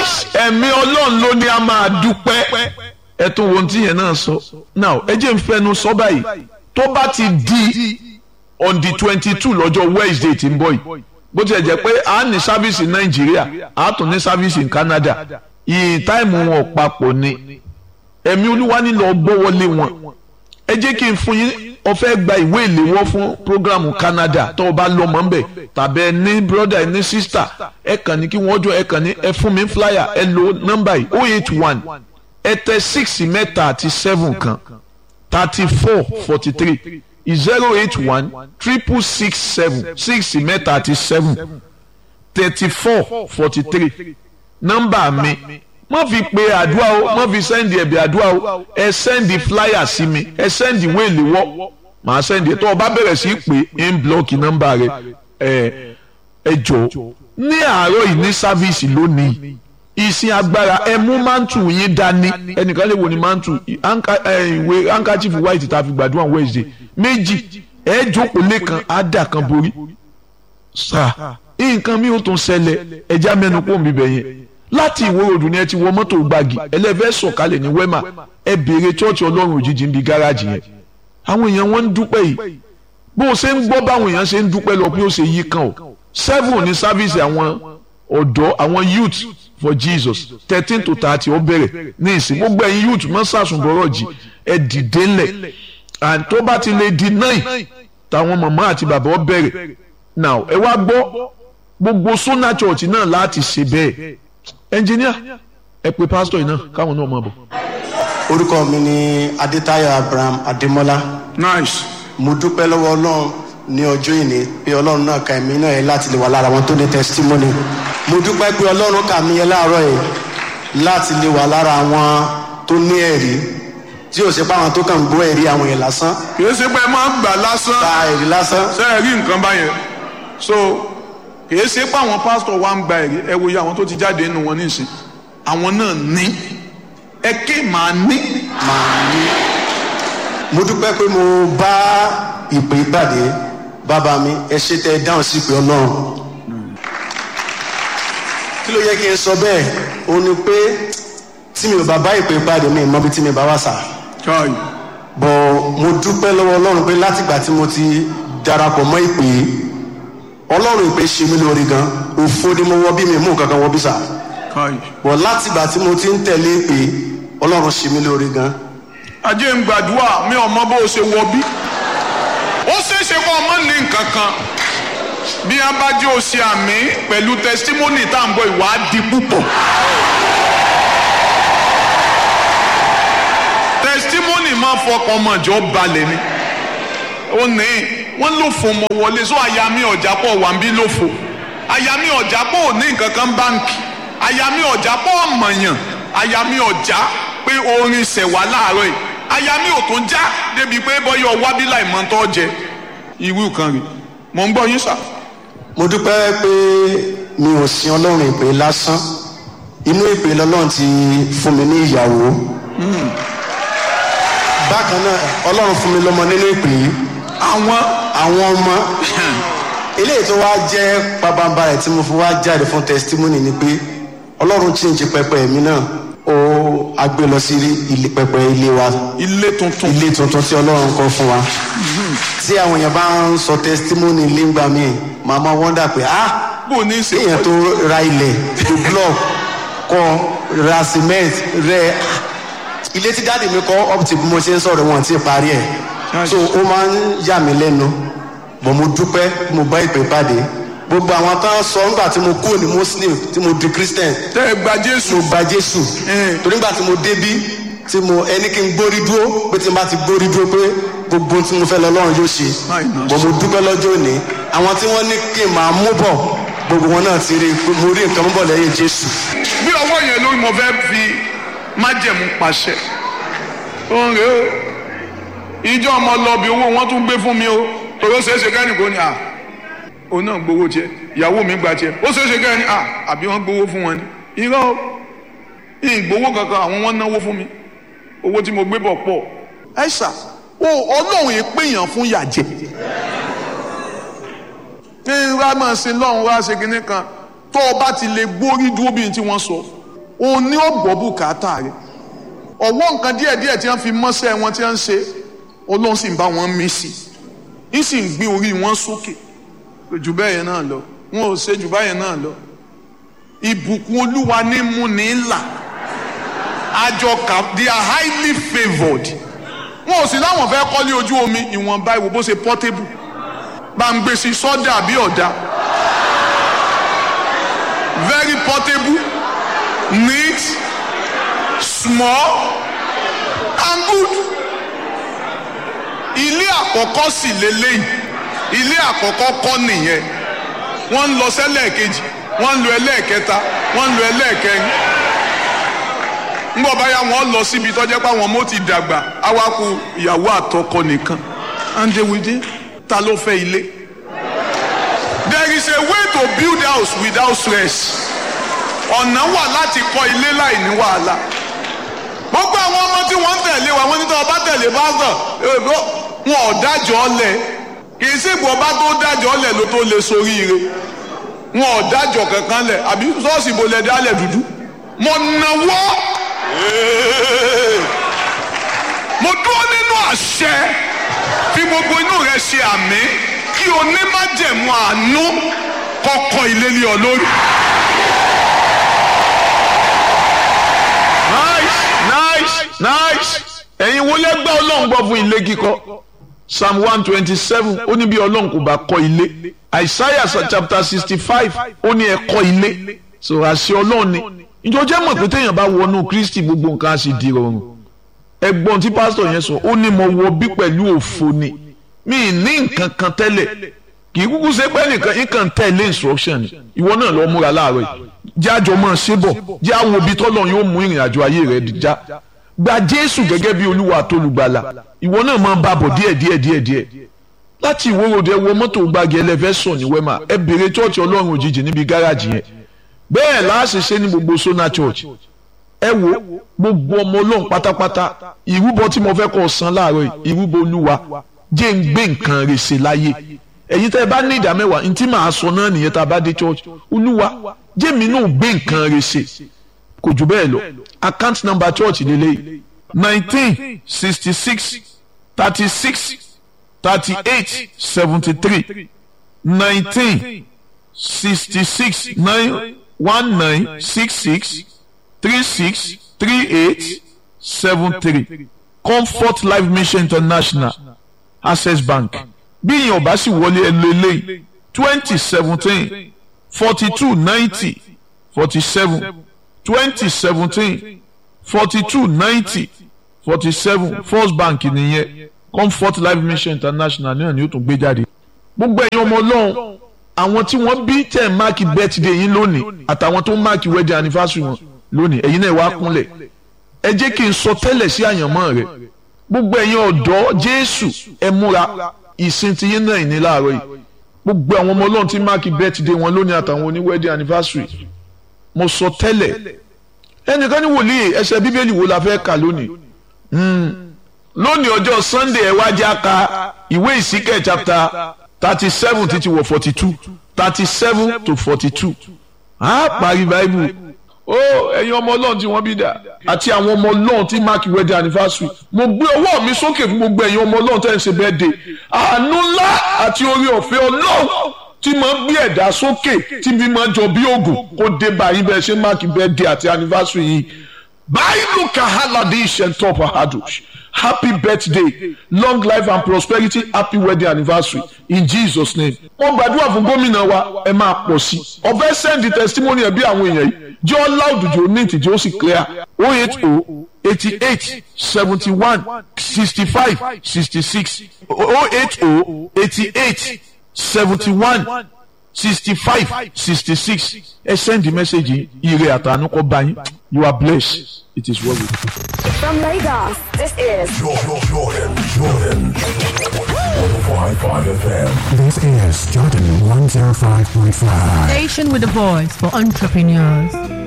nice ẹ̀mí ọlọ́run ló ní a máa dúpẹ́ ẹ tún wo ohun tí yẹn náà sọ now ẹ jẹ́ n fẹnu sọ báyìí tó bá ti di on the twenty two lọ́jọ́ Wednesday tí ń bọ̀ yìí bó tilẹ̀ jẹ́ pé a ní sáfíìsì Nàìjíríà a tún ní sáfíìsì ní Canada ìyìn táìmù wọn papọ̀ ni ẹ̀mí olúwa nílò gbọ́wọ́lé wọn ẹ jẹ́ kí n fún yín o fẹ́ gba ìwé ìléwọ́ fún programu Canada tó o bá lọ mọ́ nbẹ̀ tàbí ẹ ní brother ẹ ní sister ẹ kàn ní kí wọ́n jọ ẹ kàn ní ẹ fún mi flyer ẹ lo nọ́mbà yìí oh eight one ẹ tẹ six mẹ́ta àti seven kan thirty four forty three zero eight one triple six seven six mẹ́ta àti seven thirty four forty three nọ́mbà mi má fi pe àdúrà o má fi sẹ́ndì ẹ̀bì àdúrà o ẹ sẹ́ndì flyer sí mi ẹ sẹ́ndì wéèlì wọ́ màá sẹ́ndì tó o bá bẹ̀rẹ̀ sí pé ń blọ́ọ̀kì nọ́mbà rẹ ẹ ẹ jọ ní àárọ̀ yìí ní sáfíìsì lónìí ìsìn agbára ẹ mú mántù yín dání ẹnìkan lè wo ni mántù ìwé handkerchief white tá a fi gbàdúrà Wednesday méjì ẹ jókòó lẹ́kan á dà kan borí sáà nǹkan mi ò tún ṣẹlẹ̀ ẹja mẹ́nu kó mi bẹ̀ yẹn láti ìwé òdù ni ẹ ti wọ mọ́tò gbági ẹlẹ́fẹ́ sọ̀kalẹ̀ ní wema ẹ béèrè chọ́ọ̀chì ọlọ́run òjijì ń bi gáràjì yẹn àwọn èèyàn wọn ń dúpẹ́ yìí bó o ṣe ń gbọ́ báwọn èèyàn ṣe ń dúpẹ́ lọ pé ó ṣe yí kan o seven ní sáfíìsì àwọn ọ̀dọ́ àwọn youth for Jesus thirteen to thirty ó bẹ̀rẹ̀ ní ìsìn gbogbo ẹ̀yin youth mọ́ sàṣùbọ̀rọ̀ jì ẹ dìde ńlẹ̀ and tó bá ti lè di nine táwọn màmá àti bàbá ó bẹ̀rẹ̀ now ẹ wá gbọ́ gbogbo Sona Church náà láti ṣe bẹ́ẹ̀ ẹnjìníà ẹ pè pásítọ̀ yìí náà káwọn náà máa bọ̀. orúkọ mi ni adétayọ̀ abraham adémọ́lá nice. mo dúpẹ́ lọ́wọ́ ọlọ́run ní ọjọ́ ìní pé ọlọ́run náà ka ẹ̀mí náà yẹ láti lè wà lára wọn tó ní testimony mo dúpẹ́ pé ọlọ́run kà mí yẹ láàárọ̀ yìí láti lè wà lára àwọn tó ní ẹ̀rí tí ò sí pé àwọn tó kàn ń gbọ́ ẹ̀rí àwọn yẹn lásán kì í ṣe pé ẹ máa ń gbà lásán ta ẹ̀rí lásán ṣe é rí nǹkan báyẹn so kì í ṣe pé àwọn pásítọ̀ wa ń gba ẹ̀rí ẹ wòye àwọn tó ti jáde nínú wọn nísìn àwọn náà ní ẹ ké màá ní. màá ní. mo dúpẹ́ pé mo bá ìpè ìpàdé bàbá mi ẹ ṣe tẹ ẹ dáhùn sí ìpè ọlọ́run kí ló yẹ kí n sọ bẹ́ẹ̀ ó ní pé tí mi ò bá bá ìpè ìpàdé mi mọ bí tí mi bá wà sà bọ̀ mo dúpẹ́ lọ́wọ́ ọlọ́run pé látìgbà tí mo ti darapọ̀ mọ́ ìpè ọlọ́run ìpè ṣe mí lórí gan òfo ni mo wọ bí mi mú nǹkan kan wọ bí sà bọ̀ látìgbà tí mo ti ń tẹ̀lé ìpè ọlọ́run ṣe mí lórí gan. ajé ń gbàdúrà mi ò mọ bó o ṣe wọ bí ó ṣeéṣe kó ọmọ ní nǹkan kan bí a bá jẹ́ o ṣe àmì pẹ̀lú tẹsítímọ́nì tá à ń bọ̀ ìwádìí púpọ̀. tẹsítímọ́nì máa fọkàn ọmọ ìjọ balẹ̀ ni ó ní wọ́n ló fò mọ́ wọlé sọ àyà mi ọ̀jà pọ̀ wà ń bí ló fò àyà mi ọ̀jà pọ̀ ò ní nǹkan kan báǹkì àyà mi ọ̀jà pọ̀ ọ̀mọ̀yàn àyà mi ọ̀jà pé orin ṣẹ̀wá láàárọ̀ yìí àyà mi ò tún já débi pé bọ́yọ̀ wábílà ìmọ̀ntọ́ jẹ irú kan rè mọ̀ ń gbọ́ yín sà. mo dúpẹ́ pé mi ò sin ọlọ́run ìpè lásán inú ìpè lọ́lọ́run ti fún mi ní ìyàwó bákan náà ọlọ́run fún mi lọ́mọ nínú ìpè yìí àwọn àwọn ọmọ eléyìí tó wá jẹ́ pabamba rẹ̀ tí mo fi wá jáde fún testimony ni pé ọlọ́run chíǹjì pẹpẹ mi náà ó agbé lọ sí ilé pẹpẹ ilé wa ilé tuntun ilé tuntun tí ọlọ́run kọ́ fún wa tí àwọn èèyàn bá ń sọ testimony lẹ́ngbà mi màmá wọ́ndà pé ah bó ní í ṣe èèyàn tó ra ilẹ̀ tó block kọ́ ra cement rẹ ilé tí dáàdì mi kọ́ up till bí mo ṣe ń sọ̀rọ̀ wọn ti parí ẹ̀ so ó máa ń yà mí lẹ́nu bọ̀ mo dúpẹ́ mo bá ìpè pàdé gbogbo àwọn tó ń sọ nígbà tí mo kúrò ní muslim tí mo di christian tẹ́ ẹ gba jésù mo gba jésù torí nígbà tí mo débí tí mo ẹni kí n gbórí dúró pé tí n bá ti gbórí dúró pé gbogbo ohun tí mo fẹ́ lọ lọ́run yóò ṣe bọ̀ mo dúpẹ́ lọ́jọ́ òní àwọn tí wọ́n ní kí n máa mú bọ̀ gbogbo wọn náà ti rí mo rí nǹkan mú bọ̀ lẹ́yìn jésù. bí ọwọ́ yẹn lórí mo fẹ́ fi májẹ̀mú pàṣẹ òun rèé o ìjọ ọmọ lọbi owó wọn tún gbé fún mi o torí ó ṣeéṣe kẹ́ni kò ní à òun náà gbowó tiẹ̀ ìyàwó mi gba tiẹ̀ ó ṣeéṣe kẹ́ni à àbí wọ́n gbowó fún wọn ni irọ́ o ìgbowó kankan àwọn wọn náwó fún mi owó tí mo gbé bọ̀ pọ̀ ẹ ṣá o ọlọ́run yìí péyàn fún yàjẹ́ ní wàá máa ṣe lọ́run wá ṣe kinní kan tó o bá ti lè gbórí dúró bí n tí wọ́n sọ òun ní ó gbọ́ bùkátà rẹ̀ ọ̀wọ́ nǹkan díẹ̀díẹ̀ tí wọ́n fi mọ́sẹ̀ wọn tí wọ́n ń ṣe olóhùn sì ń bá wọn mí sí i ń sì ń gbé orí wọn sókè jù bẹ́ẹ̀ yẹn náà lọ wọn ò ṣe jù báyẹn náà lọ ìbùkún olúwa ní mú ní là àjọkà they are highly favoured wọn ò sì láwọn fẹ́ kọ́lé ojú omi ìwọ̀nba ìwò bó ṣe portable bá ń gbé sí sọ́dà bí ọ̀dà very portable neat small and good ilé àkọ́kọ́ sì lélẹ́yìn ilé àkọ́kọ́ kọ́ nìyẹn wọ́n ń lọ sẹ́lẹ̀kejì wọ́n ń lo ẹlẹ́ẹ̀kẹta wọ́n ń lo ẹlẹ́ẹ̀kẹrin ńgbọ́ báyà wọ́n lọ síbi tọ́jẹ́ pé àwọn ọmọ ti dàgbà awakù ìyàwó àtọkọ nìkan and they will dey ta ló fẹ́ ilé there is a way to build house without stress ọ̀nà wà láti kọ́ ilé láì ní wàhálà gbogbo àwọn ọmọ tí wọ́n ń tẹ̀lé wa wọ́n ní tí wọ́n bá tẹ̀lé pásítọ̀ wọn ò dájọ́ lẹ̀ kì í sì gbọ́ bá tó dájọ́ lẹ̀ ló tó lè soríire wọn ò dájọ́ kankan lẹ̀ àbí ṣọ́ọ̀ṣì bo lẹ̀ dálẹ̀ dúdú mo nawọ́ mo dúró nínú àṣẹ fi gbogbo inú rẹ ṣe àmì kí onímájẹ̀mú àánú kọ́kọ́ ilé lé ọ lórí. nice nice nice ẹ̀yin wo lẹ́gbẹ́ ọlọ́run gbọ́ fún ilé kíkọ́ psalm one twenty seven ó ní bí ọlọ́run kò bá kọ́ ilé isaiah chapter sixty five ó ní ẹ kọ́ ilé so àṣẹ ọlọ́run ni ìjọ jẹ́ mọ̀ pé téèyàn bá wọnú kristi gbogbo nǹkan á sì di rọrùn ẹgbọ́n tí pásítọ̀ yẹn sọ ó ní mo wọ bí pẹ̀lú òfo ni mi ì ní nǹkan kan tẹ́lẹ̀ kì í kúkú ṣe pé nìkan nǹkan tẹ̀lé instruction ni ìwọ náà lọ múra láàárọ̀ yìí jájọ máa ṣe bọ̀ jẹ́ àwọn òbí tọ́lọ̀ yóò mú ìrìn àjò ayé rẹ̀ já gba jésù gẹ́gẹ́ bí olúwa àtolùgbàlà ìwọ náà máa bá bọ̀ díẹ̀ díẹ̀ díẹ̀ díẹ̀ láti ìwórodẹ wọ mọ́tò gbági ẹlẹ́fẹ́ sọ ní wẹ́mà ẹ bèrè chọ́ọ̀chì ọlọ́run òjijì níbi gáràjì yẹn bẹ́ẹ̀ láàṣì ṣe ní gbogbo sona church ẹ wo gbogbo ọmọ ọlọ́run pátápátá ìrúbọ tí mo fẹ́ kọ́ san láàárọ̀ yìí ìrúbọ olúwa jẹ́ ń gbé nǹkan rẹ̀ ṣe láyé ẹ̀yin tẹ́ ẹ bá ní ìdá mẹ́wàá ntí màá sọ náà nìyẹn tá a bá dé church olúwa jẹ́ mi náà gbé nǹkan rẹ̀ ṣe kò jù bẹ́ẹ̀ lọ account number church lélẹ́yìí nineteen sixty six thirty six thirty eight seventy three nineteen sixty six nine one nine six six three six three eight seven three comfort life mission international access bank bí ìyẹn ò bá sì wọlé ẹ lé lé twenty seventeen forty two ninety forty seven twenty seventeen forty two ninety forty seven first bank nìyẹn comfort life mission international náà ni ó tún gbé jáde. gbogbo ẹ̀yin ọmọ ọlọ́run àwọn tí wọ́n bí tẹ̀ máàkì birthday yín lónìí àtàwọn tó máàkì wedding anniversary wọn lónìí ẹ̀yin náà wá kúnlẹ̀ ẹ jẹ́ kí n sọ tẹ́lẹ̀ sí àyànmọ́ rẹ̀ gbogbo ẹ̀yin ọ̀dọ́ jésù ẹ múra ìsìn tí yín náà ní láàárọ̀ yìí gbogbo àwọn ọmọ ọlọ́run tí máàkì birthday wọn lónìí àtàwọn oní wedding anniversary mo sọ tẹ́lẹ̀ ẹnìkan ní wòlíì ẹsẹ̀ bíbélì wo la fẹ́ kà lónìí lónìí ọjọ́ sunday ẹ wá jẹ́ ká ìwé ìsíkẹ̀ chapter thirty seven títí wọ forty two thirty seven to forty two a parí bible ó ẹ̀yin ọmọ ọlọ́run tí wọ́n bí dà àti àwọn ọmọ ọlọ́run tí mark wedding anniversary mo gbé ọwọ́ mi sókè fún gbogbo ẹ̀yin ọmọ ọlọ́run tẹ́ ń ṣe birthday àánú ńlá àti orí ọ̀fẹ́ ọlọ́run tí máa ń gbé ẹ̀dá sókè tí bí máa jọ bí oògùn kó dé báyìí bẹ́ẹ̀ ṣe mark birthday àti anniversary yìí báyìí kahaladi shentop ahadush happy birthday long life and prosperity happy wedding anniversary in jesus name. wọ́n gbàdúrà fún gómìnà wa ẹ máa pọ̀ sí i ọ̀fẹ́ send testimony ẹ̀ bí àwọn èèyàn yìí jẹ́ ọ́ loud jù ní ìtìjẹ́ ó sì clear oh eight oh eighty eight seventy one sixty five sixty six oh eight oh eighty eight seventy one sixty five sixty six ẹ send the message yìí ire àtànú kọ́ bá yín you are blessed it is well with you. From Lagos, this is Jordan, Jordan, Jordan. 105.5 FM. This is Jordan 105.5. Station with a voice for entrepreneurs.